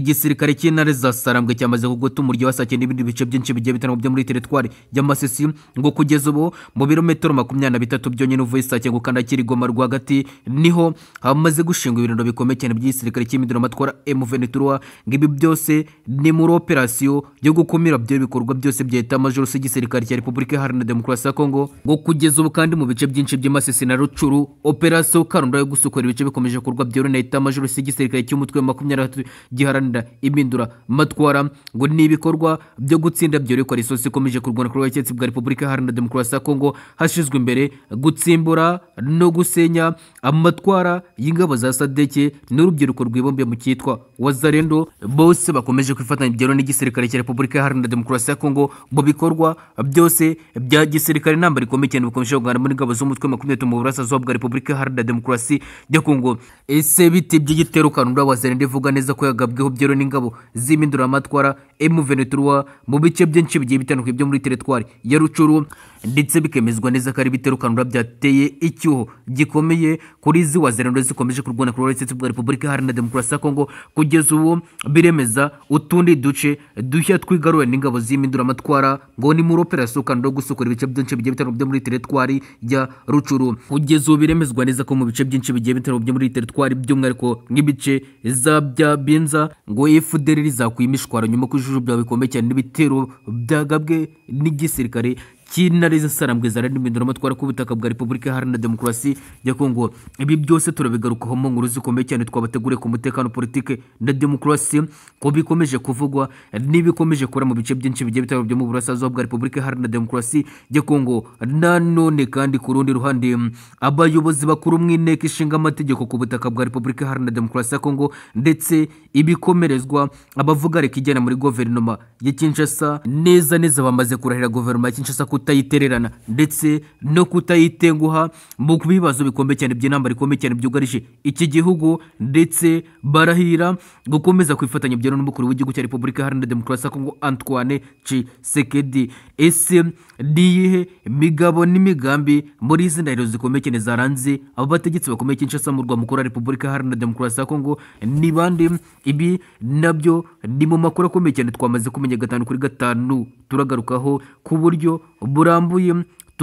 igisirikare cy'intare za sarambwe cyamaze kugota umuryi wa sake n'ibindi bice byinshi bigiye bitandukanye byo muri teritwari y'amasisi ngo kugeza ubu mu birometero makumyabiri na bitatu byonyine uvuye sake ngo ukanda kirigoma rwagati niho hamaze gushingwa ibirindiro bikomeye cyane by'igisirikare cy'imidiro matwara emuventura ngo ibi byose ni muri operasiyo yo gukumira byo bikorwa byose bya leta majoro y'igisirikare cya repubulika iharanira demokarasi ya kongo ngo kugeza ubu kandi mu bice byinshi by'amasisi na rucuru operasiyo karunda yo gusukura ibice bikomeje gukorwa byorohewe na leta majoro y'igisirikare cy'umutwe wa makumyabiri na gatatu giharanira giharanira impindura matwara ngo ni ibikorwa byo gutsinda byorekwa risosi ikomeje kurwana ku butegetsi bwa repubulika iharanira demokarasi ya kongo hashyizwe imbere gutsimbura no gusenya amatwara y'ingabo za sadeke n'urubyiruko rwibumbiye mu cyitwa wazarendo bose bakomeje kwifatanya ibyaro n'igisirikare cya repubulika iharanira demokarasi ya kongo mu bikorwa byose bya gisirikare intambara rikomeye cyane bikomeje kugana muri ingabo z'umutwe makumyabiri mu burasirazuba bwa repubulika iharanira demokarasi ya kongo ese biti by'igitero kanunda wazarendo ivuga neza ko yagabweho ibihugu byero n'ingabo z'impinduramatwara M23 mu bice byinshi bigiye bitandukanye byo muri teritwari ya Rucuru ndetse bikemezwa neza ko ari biterukanura byateye icyuho gikomeye kuri izi wazerando zikomeje kurwana ku rwego bwa Repubulika Iharanira Demokarasi ya Kongo kugeza ubu biremeza utundi duce dushya twigaruwe n'ingabo z'impinduramatwara ngo ni muri operasiyo kandi gusukura ibice byinshi bigiye bitandukanye byo muri teritwari ya Rucuru kugeza ubu biremezwa neza ko mu bice byinshi bigiye bitandukanye byo muri teritwari by'umwihariko nk'ibice za bya Binza ngo efuderi rizakuye imishwaro nyuma ko ijuru byawe bikomeye cyane n'ibitero byagabwe n'igisirikare cy'intare z'isarambwe za radiyo ku butaka bwa repubulika iharanira demokarasi ya kongo ibi byose turabigarukaho mu nkuru zikomeye cyane twabateguriye ku mutekano politike na demokarasi ko bikomeje kuvugwa n'ibikomeje gukora mu bice byinshi bigiye bitandukanye byo mu burasirazuba bwa repubulika iharanira demokarasi ya kongo nanone kandi ku rundi ruhande abayobozi bakuru mu inteko ishinga amategeko ku butaka bwa repubulika iharanira demokarasi ya kongo ndetse ibikomerezwa abavuga reka ijyana muri guverinoma ya kinshasa neza neza bamaze kurahira guverinoma ya kinshasa kutayitererana ndetse no kutayitenguha mu bibazo bikomeye cyane by'inama rikomeye cyane byugarije iki gihugu ndetse barahira gukomeza kwifatanya bya n'umukuru w'igihugu cya repubulika iharanira demokarasi ya kongo antoine cisekedi ese niyihe migabo n'imigambi muri izi ndahiro zikomeye cyane zaranze abo bategetsi bakomeye kinshasa mu rwa mukuru wa repubulika iharanira demokarasi ya kongo ni bande ibi nabyo ni mu makuru akomeye cyane twamaze kumenya gatanu kuri gatanu turagarukaho ku buryo burambuye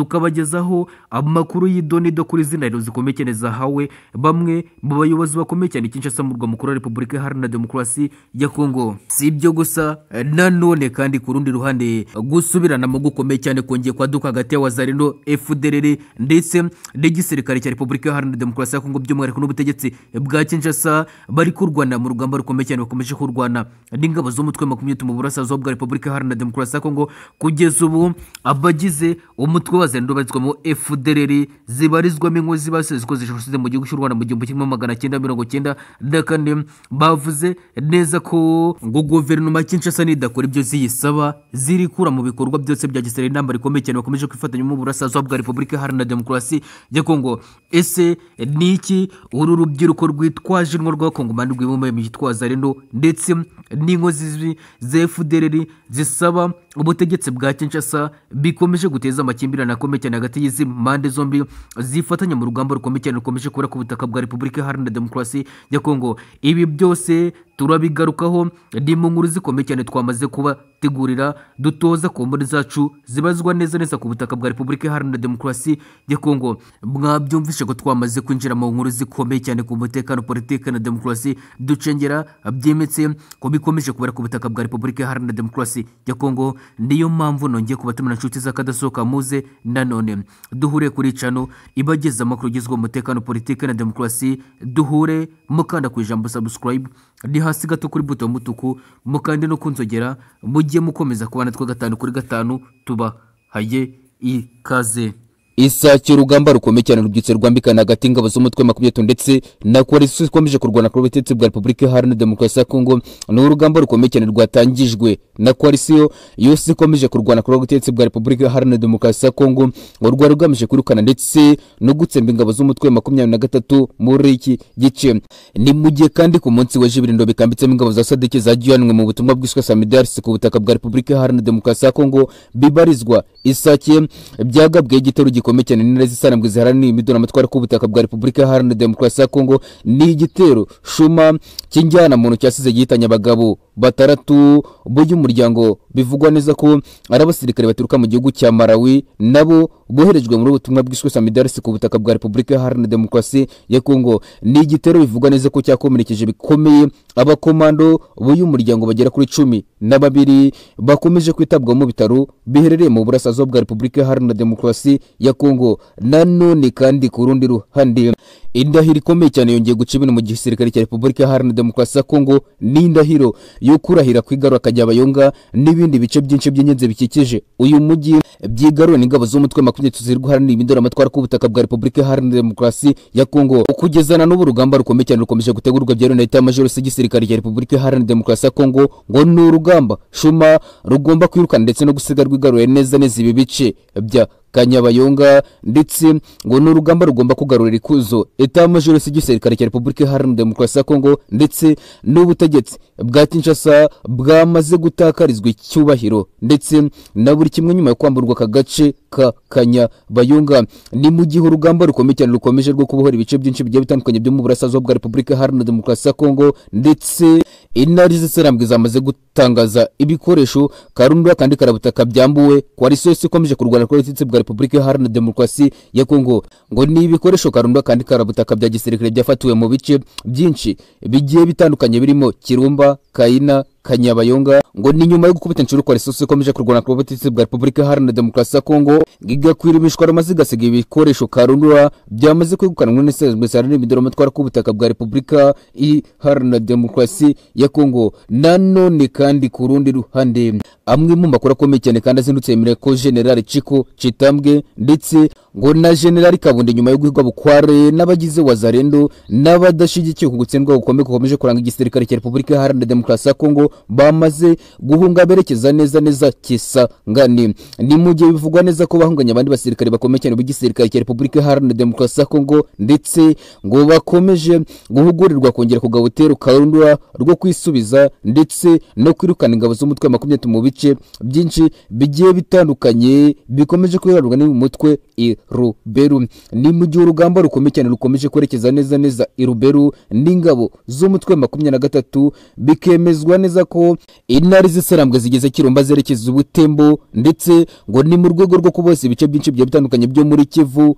tukabagezaho amakuru y'idonido kuri izina rero zikomeye cyane zahawe bamwe mu bayobozi bakomeye cyane Kinshasa mu rwa mukuru wa repubulika iharanira demokarasi ya kongo si ibyo gusa nanone kandi ku rundi ruhande gusubiranamo gukomeye cyane kongeye kwaduka hagati ya wazarino fdrr ndetse n'igisirikare cya repubulika iharanira demokarasi ya kongo by'umwihariko n'ubutegetsi bwa Kinshasa bari kurwana mu rugamba rukomeye cyane bakomeje kurwana n'ingabo z'umutwe makumyabiri mu burasirazuba bwa repubulika iharanira demokarasi ya kongo kugeza ubu abagize umutwe bazendo bazwamo efudereri zibarizwamo inkozi basize ko zishoboshije mu gihugu cy'u rwanda mu gihumbi kimwe magana cyenda mirongo cyenda na kane bavuze neza ko ngo guverinoma kinshasa nidakora ibyo ziyisaba zirikura mu bikorwa byose bya gisirikare intambara ikomeye cyane bakomeje kwifatanya mu burasirazuba bwa repubulika iharanira demokarasi ya kongo ese ni iki uru rubyiruko rwitwaje inwa rwa kongomani rwibumbuye mu gitwaza reno ndetse n'inkozi za efudereri zisaba ubutegetsi bwa kinshasa bikomeje guteza amakimbirane akomeye cyane hagati y'izi mpande zombi zifatanya mu rugamba rukomeye cyane rukomeje kubura ku butaka bwa repubulika iharanira demokarasi ya kongo ibi byose turabigarukaho ni mu nkuru zikomeye cyane twamaze kubategurira dutoza ku mboni zacu zibazwa neza neza ku butaka bwa repubulika iharanira demokarasi ya kongo mwabyumvishe ko twamaze kwinjira mu nkuru zikomeye cyane ku mutekano politiki na demokarasi ducengera byimbitse ko bikomeje kubura ku butaka bwa repubulika iharanira demokarasi ya kongo niyo mpamvu nongeye kubatumira inshuti z'akadasohoka muze nanone duhure kuri cano ibageza amakuru agezweho umutekano politiki na demokarasi duhure mukanda ku ijambo subscribe ni hasi gato kuri buto y'umutuku mukande no kunzogera mujye mukomeza kubana twa gatanu kuri gatanu tubahaye ikaze isake urugamba rukomeye cyane rubyutse rwambikana hagati y'ingabo z'umutwe makumyabiri ndetse na koalisiyo ikomeje kurwana ku butegetsi bwa repubulika iharanira demokarasi ya kongo ni urugamba rukomeye cyane rwatangijwe na koalisiyo yose ikomeje kurwana ku butegetsi bwa repubulika iharanira demokarasi ya kongo ngo rwari rugamije kwirukana ndetse no gutsemba ingabo z'umutwe makumyabiri na gatatu muri iki gice ni mu gihe kandi ku munsi weje ibirindo bikambitsemo ingabo za sadeke zajyanwe mu butumwa bwiswe samidarisi ku butaka bwa repubulika iharanira demokarasi ya kongo bibarizwa isake byagabweho igitero gikomeye cyane n'intare z'isanambwe ziharanira imiduri amatwara k'ubutaka bwa repubulika iharanira demokarasi ya kongo ni igitero shuma cy'injyana muntu cyasize gihitanye abagabo batandatu b'umuryango bivugwa neza ko ari abasirikare baturuka mu gihugu cya malawi nabo boherejwe muri ubutumwa bwiswe samidarisi ku butaka bwa repubulika iharanira demokarasi ya kongo ni igitero bivugwa neza ko cyakomerekeje bikomeye abakomando b'uyu muryango bagera kuri cumi na babiri bakomeje kwitabwaho mu bitaro biherereye mu burasirazuba bwa repubulika iharanira demokarasi ya kongo nanone kandi ku rundi ruhande indahiro ikomeye cyane yongeye guca ibintu mu gisirikare cya repubulika iharanira demokarasi ya kongo ni indahiro yo kurahira kwigarura akajabayonga n'ibindi bice byinshi by'ingenzi bikikije uyu mujyi byigarura n'ingabo z'umutwe makumyabiri tuziri guharanira imidora amatwara k'ubutaka bwa repubulika iharanira demokarasi ya kongo kugezana n'ubu urugamba rukomeye cyane rukomeje gutegurwa byeruye na leta y'amajorisi y'igisirikare cya repubulika iharanira demokarasi ya kongo ngo ni urugamba shuma rugomba kwirukana ndetse no gusiga rwigaruye neza neza ibi bice bya kanyabayonga ndetse ngo ni urugamba rugomba kugarurira ikuzo eta majorisi y'igisirikare cya repubulika iharanira demokarasi ya kongo ndetse n'ubutegetsi bwa kinshasa bwamaze gutakarizwa icyubahiro ndetse na buri kimwe nyuma yo kwamburwa aka gace ka kanyabayonga ni mu gihe urugamba rukomeye cyane rukomeje rwo kubohora ibice byinshi bigiye bitandukanye byo mu burasirazuba bwa repubulika iharanira demokarasi ya kongo ndetse intare z'isirambwe zamaze gutangaza ibikoresho karundura kandi karabutaka byambuwe koalisiyo yose ikomeje kurwana kuri ubutegetsi bwa repubulika iharanira demokarasi ya kongo ngo ni ibikoresho karundura kandi karabutaka bya gisirikare byafatiwe mu bice byinshi bigiye bitandukanye birimo kirumba kayina kanyabayonga ngo ni nyuma yo gukubita inshuro kwa risosi ikomeje kurwana ku butegetsi bwa repubulika iharanira demokarasi ya kongo igakwira imishwaro maze igasiga ibikoresho karundura byamaze kwegukanwa n'isezwe ziharanira imidoro amatwara k'ubutaka bwa repubulika iharanira demokarasi ya kongo nanone kandi ku rundi ruhande amwe mu makuru akomeye cyane kandi azindutse yemerera ko generali ciko citambwe ndetse ngo na generali kabundi nyuma yo guhigwa bukware n'abagize wazarendo n'abadashyigikiwe ku gutsindwa gukomeye gukomeje kuranga igisirikare cya repubulika iharanira demokarasi ya kongo bamaze guhunga berekeza neza neza kisangane ni mu gihe bivugwa neza ko bahunganye abandi basirikare bakomeye cyane b'igisirikare cya repubulika iharanira demokarasi ya kongo ndetse ngo bakomeje guhugurirwa kongera kugaba utero karundura rwo kwisubiza ndetse no kwirukana ingabo z'umutwe makumyabiri mu bice byinshi bigiye bitandukanye bikomeje kwiharurwa n'umutwe iruberu ni mu gihe urugamba rukomeye cyane rukomeje kwerekeza neza neza iruberu n'ingabo z'umutwe makumyabiri na gatatu bikemezwa neza ko intare z'isarambwe zigeze kirumba zerekeza ubutembo ndetse ngo ni mu rwego rwo kubosa ibice byinshi bigiye bitandukanye byo muri kivu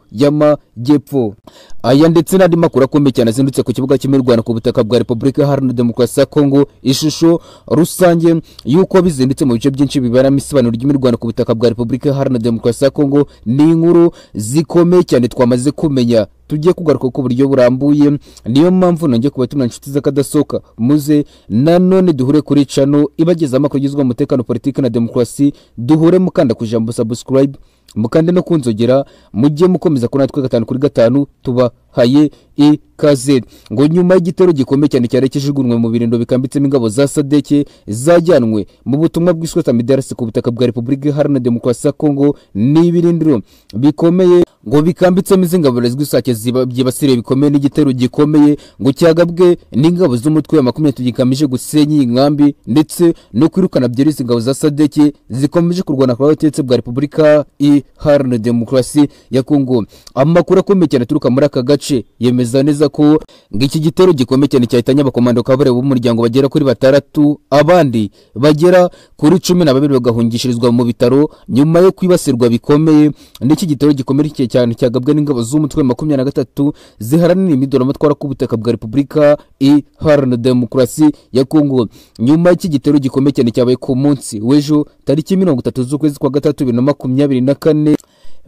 y'amajyepfo aya ndetse n'andi makuru akomeye cyane azindutse ku kibuga cy'imirwano ku butaka bwa repubulika iharanira demokarasi ya kongo ishusho rusange y'uko bizindutse mu bice byinshi biberamo isibanuro ry'imirwano ku butaka bwa repubulika iharanira demokarasi ya kongo ni inkuru zikomeye cyane twamaze kumenya tujye kugaruka ku buryo burambuye niyo mpamvu nongeye kubatumira inshuti z'akadasohoka muze nanone duhure kuri cano ibageza amakuru agizwe umutekano politiki na demokarasi duhure mukanda ku ijambo sabusikarayibe mukande no kunzogera mujye mukomeza kuri natwe gatanu kuri gatanu tubahaye ikaze ngo nyuma y'igitero gikomeye cyane cyarekeshejwe mu birindo bikambitsemo ingabo za sadeke zajyanwe mu butumwa bwiswe samidarasi ku butaka bwa repubulika iharanira demokarasi ya kongo n'ibirindiro bikomeye ngo bikambitsemo izi ngabo zizwi isake byibasiriye bikomeye n'igitero gikomeye ngo cyagabwe n'ingabo z'umutwe wa makumyabiri gikamije gusenya iyi nkambi ndetse no kwirukana byeretse ingabo za sadeke zikomeje kurwana kwa butegetsi bwa repubulika iharanira demokarasi ya kongo amakuru akomeye cyane aturuka muri aka gace yemeza neza ko ngo iki gitero gikomeye cyane cyahitanye abakomando kabare b'umuryango bagera kuri batandatu abandi bagera kuri cumi na babiri bagahungishirizwa mu bitaro nyuma yo kwibasirwa bikomeye n'iki gitero gikomeye cyane cyagabwe n'ingabo z'umutwe makumyabiri na gatatu ziharanira imidoro amatwara k'ubutaka bwa repubulika iharanira demokarasi ya kongo nyuma y'iki gitero gikomeye cyane cyabaye ku munsi w'ejo tariki mirongo itatu z'ukwezi kwa gatatu bibiri na makumyabiri na kane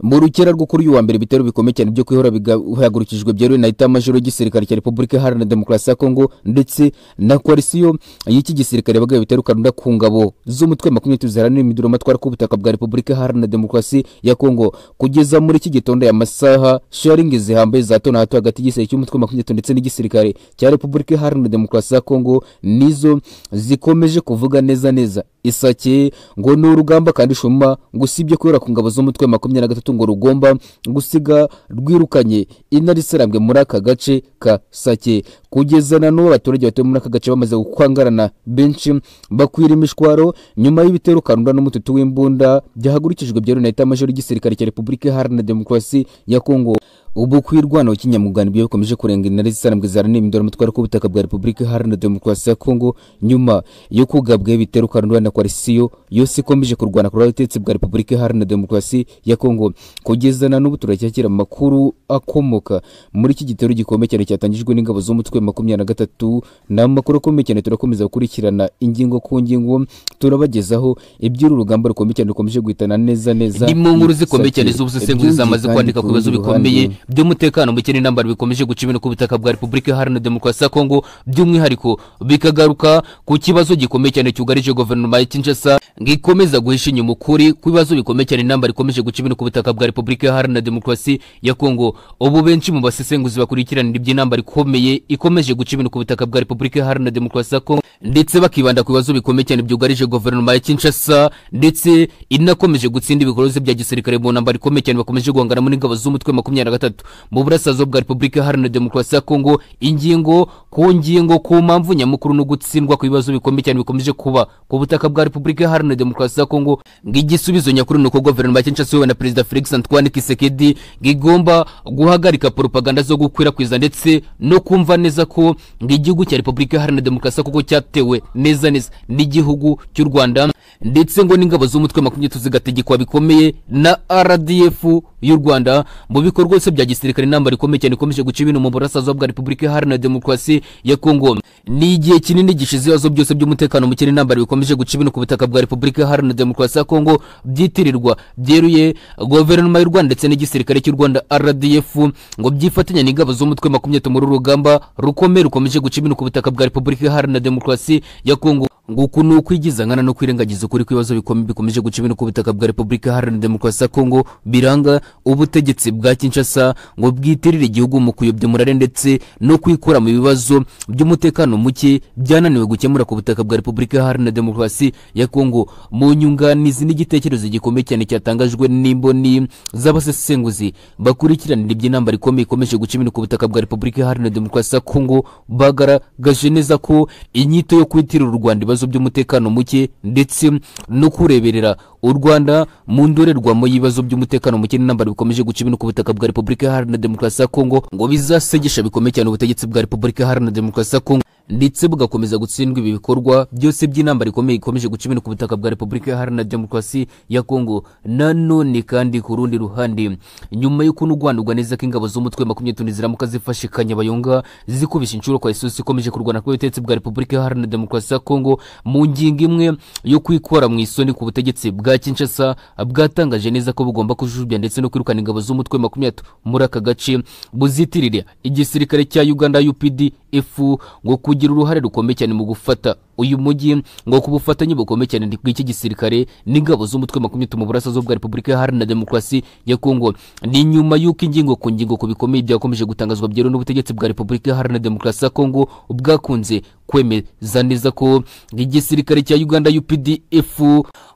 mu rukera rwo kuri uyu wa mbere ibitero bikomeye cyane byo kwihora bihagurukijwe byeruye na etamajoro y'igisirikare cya repubulika iharanira demokarasi ya kongo ndetse na koalisiyo y'iki gisirikare bagaye ibitero karunda ku ngabo z'umutwe makumyabiri ziharanira imiduro amatwara k'ubutaka bwa repubulika iharanira demokarasi ya kongo kugeza muri iki gitondo ya masaha sharingi zihambaye za hato na hato hagati y'igisirikare cy'umutwe makumyabiri ndetse n'igisirikare cya repubulika iharanira demokarasi ya kongo nizo zikomeje kuvuga neza neza isake ngo ni urugamba kandi shuma ngo usibye kwihora ku ngabo z'umutwe makumyabiri na gatatu urw'amatungo rugomba gusiga rwirukanye intare isarambwe muri aka gace ka sake kugeza na n'ubu abaturage batuye muri aka gace bamaze gukwangarana benshi bakwira imishwaro nyuma y'ibitero karunda n'umututu w'imbunda byahagurikijwe bya leta y'amajoro y'igisirikare cya repubulika iharanira demokarasi ya kongo ubu kwirwanaho kinyamugani byo bikomeje kurenga intare zisarambwe zaranira imidoro umutwaro k'ubutaka bwa repubulika iharanira demokarasi ya kongo nyuma yo kugabwaho ibitero karunda na kwarisiyo yose ikomeje kurwana kuri ubutegetsi bwa repubulika iharanira demokarasi ya kongo kugeza na n'ubu turacyakira amakuru akomoka muri iki gitero gikomeye cyane cyatangijwe n'ingabo z'umutwe makumyabiri na gatatu ni amakuru akomeye cyane turakomeza gukurikirana ingingo ku ngingo turabagezaho iby'uru rugamba rukomeye cyane rukomeje guhitana neza neza ni mu nkuru zikomeye cyane z'ubusesenguzi Ibyinjiye zamaze kandi kwandika ku bibazo rundi bikomeye ruhande. by'umutekano muke n'intambara bikomeje guca ibintu ku butaka bwa repubulika iharanira demokarasi ya kongo by'umwihariko bikagaruka ku kibazo gikomeye cyane cyugarije guverinoma ya kinshasa ngikomeza guhisha inyuma ukuri ku bibazo bikomeye cyane intambara ikomeje guca ibintu ku butaka bwa repubulika iharanira demokarasi ya kongo ubu benshi mu basesenguzi bakurikiranira iby'intambara ikomeye ikomeje guca ibintu ku butaka bwa repubulika iharanira demokarasi ya kongo ndetse bakibanda ku bibazo bikomeye cyane byugarije guverinoma ya kinshasa ndetse inakomeje gutsinda ibikorwa bya gisirikare mu ntambara ikomeye cyane bakomeje guhanganamo n'ingabo z'umutwe makumyabiri na gatatu mu burasirazuba bwa repubulika iharanira demokarasi ya kongo ingingo ku ngingo ku mpamvu nyamukuru no gutsindwa ku bibazo bikomeye cyane bikomeje kuba ku butaka bwa repubulika iharanira demokarasi ya kongo ng'igisubizo nyakuri ni uko guverinoma ya kinshasa iyobowe na perezida felix antoine kisekedi ngigomba guhagarika propaganda zo gukwirakwiza ndetse no kumva neza ko ng'igihugu cya repubulika iharanira demokarasi kuko cyatewe neza neza n'igihugu cy'u rwanda ndetse ngo n'ingabo z'umutwe makumyabiri zigategekwa bikomeye na rdf y'u rwanda mu bikorwa byose bya gisirikare intambara ikomeye cyane ikomeje guca ibintu mu burasirazuba bwa repubulika iharanira demokarasi ya kongo ni igihe kinini gishize ibibazo byose by'umutekano muke n'intambara bikomeje guca ibintu ku butaka bwa repubulika iharanira demokarasi ya kongo byitirirwa byeruye guverinoma y'u rwanda ndetse n'igisirikare cy'u rwanda rdf ngo byifatanya n'ingabo z'umutwe makumyabiri muri uru rugamba rukomeye rukomeje guca ibintu ku butaka bwa repubulika iharanira demokarasi ya kongo nguku ni ukwigiza nkana no kwirengagiza ukuri kw'ibibazo bikomeye bikomeje guca ibintu ku butaka bwa repubulika iharanira demokarasi ya kongo biranga ubutegetsi bwa kinshasa ngo bwitirire igihugu mu kuyobya umurare ndetse no kwikura mu bibazo by'umutekano muke byananiwe gukemura ku butaka bwa repubulika iharanira demokarasi ya kongo mu nyunganizi n'igitekerezo gikomeye cyane cyatangajwe n'imboni z'abasesenguzi bakurikiranira iby'intambara ikomeye ikomeje guca ibintu ku butaka bwa repubulika iharanira demokarasi ya kongo bagaragaje neza ko inyito yo kwitirira u rwanda ibibazo by'umutekano muke ndetse no kureberera u rwanda mu ndorerwamo y'ibibazo by'umutekano muke n'intambara bikomeje guca ibintu ku butaka bwa repubulika iharanira demokarasi ya kongo ngo bizasegesha bikomeye cyane ubutegetsi bwa repubulika iharanira demokarasi ya kongo ndetse bugakomeza gutsindwa ibi bikorwa byose by'intambara ikomeye ikomeje guca ibintu ku butaka bwa repubulika iharanira demokarasi ya kongo nanone kandi ku rundi ruhande nyuma yo kunugwanurwa neza ko ingabo z'umutwe makumyabiri tuni ziramuka zifashe kanyabayonga zikubisha inshuro kwa isosi ikomeje kurwana ku butegetsi bwa repubulika iharanira demokarasi ya kongo mu ngingo imwe yo kwikora mu isoni ku butegetsi bwa kinshasa bwatangaje neza ko bugomba kujujubya ndetse no kwirukana ingabo z'umutwe makumyabiri na gatatu muri aka gace buzitirire igisirikare cya uganda upd ifu ngo kugira uruhare rukomeye cyane mu gufata uyu mujyi ngo ku bufatanye bukomeye cyane bw'iki gisirikare n'ingabo z'umutwe makumyabiri mu burasirazuba bwa repubulika iharanira demokarasi ya kongo ni nyuma y'uko ingingo ku ngingo ku bikomeye byakomeje gutangazwa byeruye n'ubutegetsi bwa repubulika iharanira demokarasi ya kongo bwakunze kwemeza neza ko igisirikare cya uganda updf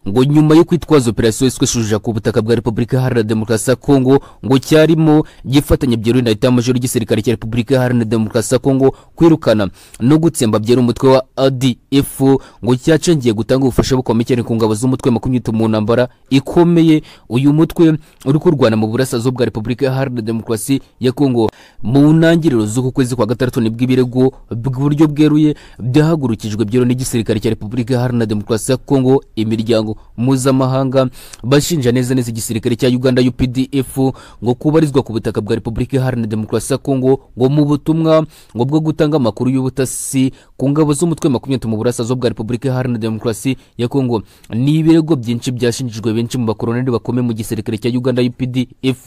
ngo nyuma yo kwitwaza operasiyo yiswe shuja ku butaka bwa repubulika iharanira demokarasi ya kongo ngo cyarimo gifatanya byeruye na leta y'amajoro y'igisirikare cya repubulika iharanira demokarasi ya kongo kwirukana no gutsemba byera umutwe wa adf ngo cyacengiye gutanga ubufasha bukomeye cyane ku ngabo z'umutwe makumyabiri mu ntambara ikomeye uyu mutwe uri kurwana mu burasirazuba bwa repubulika iharanira demokarasi ya kongo mu ntangiriro z'uku kwezi kwa gatandatu nibwo ibirego bw'uburyo bweruye byahagurukijwe byero n'igisirikare cya repubulika iharanira demokarasi ya kongo imiryango mpuzamahanga bashinja neza neza igisirikare cya uganda updf ngo kubarizwa ku butaka bwa repubulika iharanira demokarasi ya kongo ngo mu butumwa ngo bwo gutanga amakuru y'ubutasi ku ngabo z'umutwe makumyabiri mu burasirazuba bwa repubulika iharanira demokarasi ya kongo ni ibirego byinshi byashinjijwe benshi mu bakoroneri bakomeye mu gisirikare cya uganda updf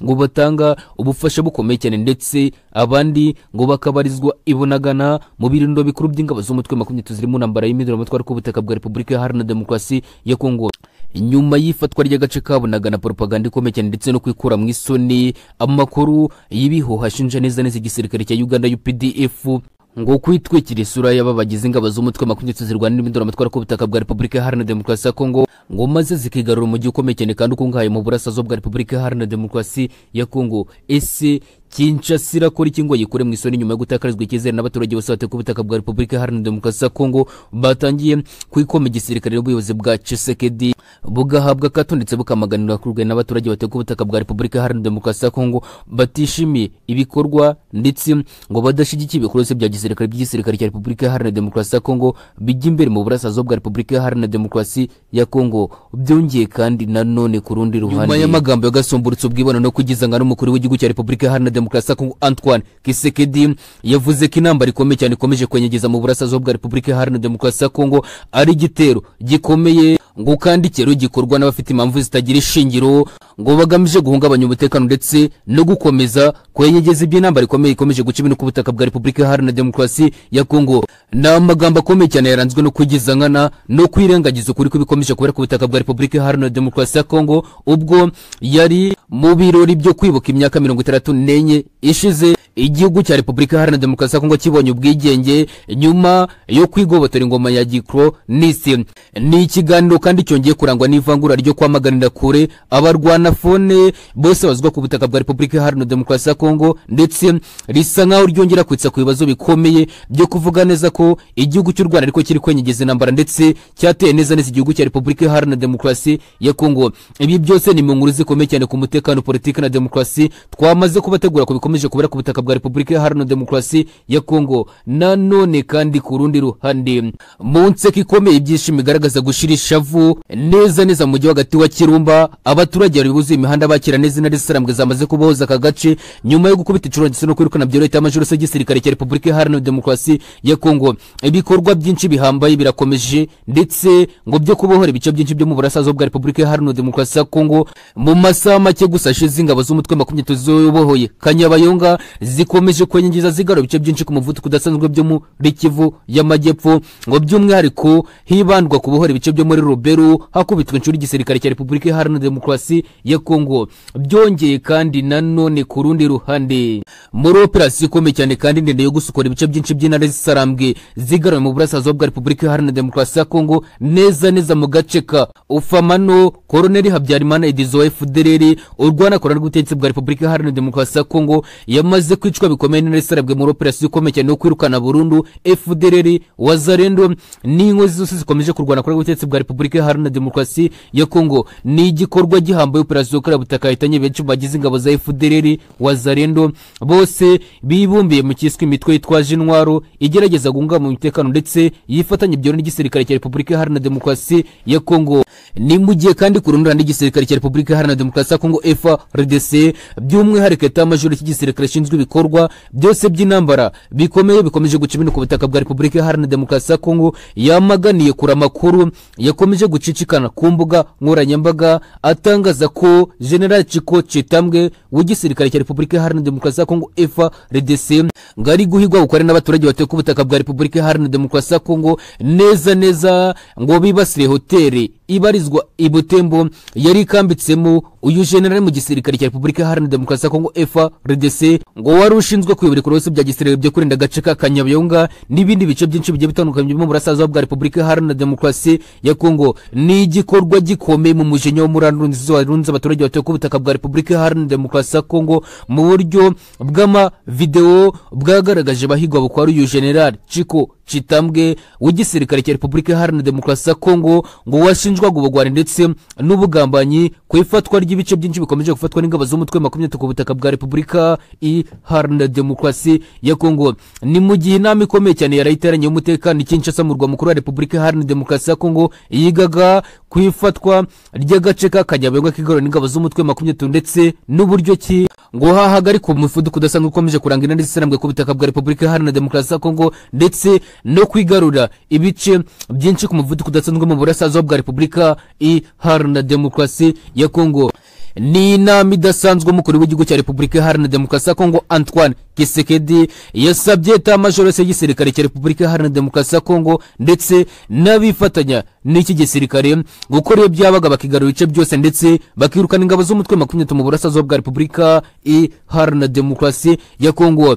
ngo batanga ubufasha bukomeye cyane ndetse abandi ngo bakabarizwa ibunagana mu birindo bikuru by'ingabo z'umutwe makumyabiri ziri mu ntambara y'imiduramatwaro k'ubutaka bwa repubulika iharanira demokarasi ya kongo nyuma y'ifatwa ry'agace kabunaga na propaganda ikomeye cyane ndetse no kwikura mu isoni amakuru y'ibihuha ashinja neza neza igisirikare cya uganda updf ngo kwitwikira isura y'aba bagize ingabo z'umutwe makumyabiri zirwana n'imiduramatwara ku butaka bwa repubulika iharanira demokarasi ya kongo ngo maze zikigarura umujyi ukomeye cyane kandi ukungahaye mu burasirazuba bwa repubulika iharanira demokarasi ya kongo ese kinshasa irakora iki ngo yikure mu isoni nyuma yo gutakarizwa icyizere n'abaturage bose batuye ku butaka bwa repubulika iharanira demokarasi ya kongo batangiye kwikoma igisirikare n'ubuyobozi bwa cisekedi bugahabwa akato ndetse bukamaganirwa kurwe n'abaturage batuye ku butaka bwa repubulika iharanira demokarasi ya kongo batishimiye ibikorwa ndetse ngo badashyigikiye ibikorwa byose bya gisirikare by'igisirikare cya repubulika iharanira demokarasi ya kongo bijya imbere mu burasirazuba bwa repubulika iharanira demokarasi ya kongo byongeye kandi nanone ku rundi ruhande nyuma y'amagambo yagasumburutse ubwibone no kwigizanga n'umukuru w'igihugu cya repubulika iharanira demokarasi ya kongo antoine kisekedi yavuze ko inamba rikomeye cyane ikomeje kwenyegeza mu burasirazuba bwa repubulika iharanira demokarasi ya kongo ari igitero gikomeye ngo kandi ikero gikorwa n'abafite impamvu zitagira ishingiro ngo bagamije guhungabanya umutekano ndetse no gukomeza kwenyegeza iby'intambara ikomeye ikomeje guca ibintu ku butaka bwa repubulika iharanira demokarasi ya kongo ni amagambo akomeye cyane yaranzwe no kwigizangana no kwirengagiza ukuri kw'ibikomeje kubera ku butaka bwa repubulika iharanira demokarasi ya kongo ubwo yari mu birori byo kwibuka imyaka mirongo itandatu n'enye ishize igihugu cya repubulika iharanira demokarasi ya kongo kibonye ubwigenge nyuma yo kwigobotora ingoma ya gikironisi ni ikiganiro kandi cyongeye kurangwa n'ivangura ryo kwamaganira kure abarwana fone bose bazwa ku butaka bwa repubulika iharanira demokarasi ya kongo ndetse risa nk'aho ryongera kwitsa ku bibazo bikomeye byo kuvuga neza ko igihugu cy'u rwanda ariko kiri kwenyegeza intambara ndetse cyateye neza neza igihugu cya repubulika iharanira demokarasi ya kongo ibi byose ni mu nkuru zikomeye cyane ku mutekano politiki na demokarasi twamaze kubategura ku bikomeje kubera ku butaka bwa repubulika iharanira demokarasi ya kongo nanone kandi ku rundi ruhande mu nseko ikomeye ibyishimo igaragaza gushira ishavu neza neza mu mujyi hagati wa kirumba abaturage bari buzuye imihanda bakira neza intare zisarambwe zamaze kubohoza aka gace nyuma yo gukubita inshuro ndetse no kwirukana byorohita amajoro se y'igisirikare cya repubulika iharanira demokarasi ya kongo ibikorwa byinshi bihambaye birakomeje ndetse ngo byo kubohora ibice byinshi byo mu burasirazuba bwa repubulika iharanira demokarasi ya kongo mu masaha make gusa ashize ingabo z'umutwe makumyabiri ziyobohoye kanyabayonga zikomeje kwenyegeza zigarura ibice byinshi ku muvuduko udasanzwe byo muri kivu y'amajyepfo ngo by'umwihariko hibandwa ku buhora ibice byo muri ruberu hakubitwa inshuro igisirikare cya repubulika iharanira demokarasi ya kongo byongeye kandi nanone ku rundi ruhande muri operasiyo ikomeye cyane kandi ndende yo gusukura ibice byinshi by'intare zisarambwe zigarura mu burasirazuba bwa repubulika iharanira demokarasi ya kongo neza neza mu gace ka ufamano koroneli habyarimana edizo wa fdrr urwana korona rw'ubutegetsi bwa repubulika iharanira demokarasi ya kongo yamaze kwicwa bikomeye n'intarasarabwe muri operasiyo ikomeye cyane yo kwirukana burundu fdrr wazarendo n'inkozi zose zikomeje kurwana kuri ubutegetsi bwa repubulika iharanira demokarasi ya kongo ni igikorwa gihambaye operasiyo yo butaka yahitanye benshi mu bagize ingabo za fdrr wazarendo bose bibumbiye mu cyiswe imitwe yitwaje intwaro igerageza guhungabanya umutekano ndetse yifatanya ibyo n'igisirikare cya repubulika iharanira demokarasi ya kongo ni mu gihe kandi ku rundi ruhande igisirikare cya repubulika iharanira demokarasi ya kongo frdc by'umwihariko etamajoro cy'igisirikare gishinzwe ibikorwa byose by'intambara bikomeye bikomeje guca ibintu ku butaka bwa repubulika iharanira demokarasi ya kongo yamaganiye kure amakuru yakomeje gucicikana ku mbuga nkoranyambaga atangaza ko general ciko citambwe w'igisirikare cya repubulika iharanira demokarasi ya kongo frdc ngo ari guhigwa bukore n'abaturage batuye ku butaka bwa repubulika iharanira demokarasi ya kongo neza neza ngo bibasire hoteli ibarizwa ibutembo yari ikambitsemo uyu generali mu gisirikare cya repubulika iharanira demokarasi ya kongo frdc ngo wari ushinzwe kuyobora ibikorwa byose bya gisirikare byo kurinda agace ka kanyabiyonga n'ibindi bice byinshi bigiye bitandukanye byo mu burasirazuba bwa repubulika iharanira demokarasi ya kongo ni igikorwa gikomeye mu mujinya wo muri arunzi warunze abaturage batuye ku butaka bwa repubulika iharanira demokarasi ya kongo mu buryo bw'amavidewo bwagaragaje bahigwa bukwari uyu generali ciko citambwe w'igisirikare cya repubulika iharanira demokarasi ya kongo ngo washinjwaga ubugwari ndetse n'ubugambanyi ku ifatwa ry'ibice byinshi bikomeje gufatwa n'ingabo z'umutwe makumyabiri ku butaka bwa repubulika iharanira demokarasi ya kongo ni mu gihe inama ikomeye cyane yarayiteranye y'umutekano ikinshasa mu rwa mukuru wa repubulika iharanira demokarasi ya kongo yigaga ku ifatwa ry'agace ka kanyabayonga kigarura n'ingabo z'umutwe makumyabiri ndetse n'uburyo ki ngo hahagarikwa umuvuduko udasanzwe ukomeje kuranga intare zisirambwe ku butaka bwa repubulika iharanira demokarasi ya kongo ndetse no kwigarura ibice byinshi ku muvuduko udasanzwe mu burasirazuba bwa repubulika iharanira demokarasi ya kongo ni inama idasanzwe umukuru w'igihugu cya repubulika iharanira demokarasi ya kongo antoine kisekedi yasabye etamajoro yose y'igisirikare cya repubulika iharanira demokarasi ya kongo ndetse n'abifatanya n'iki gisirikare gukora iyo byabaga bakigarura ibice byose ndetse bakirukana ingabo z'umutwe makumyabiri mu burasirazuba bwa repubulika iharanira demokarasi ya kongo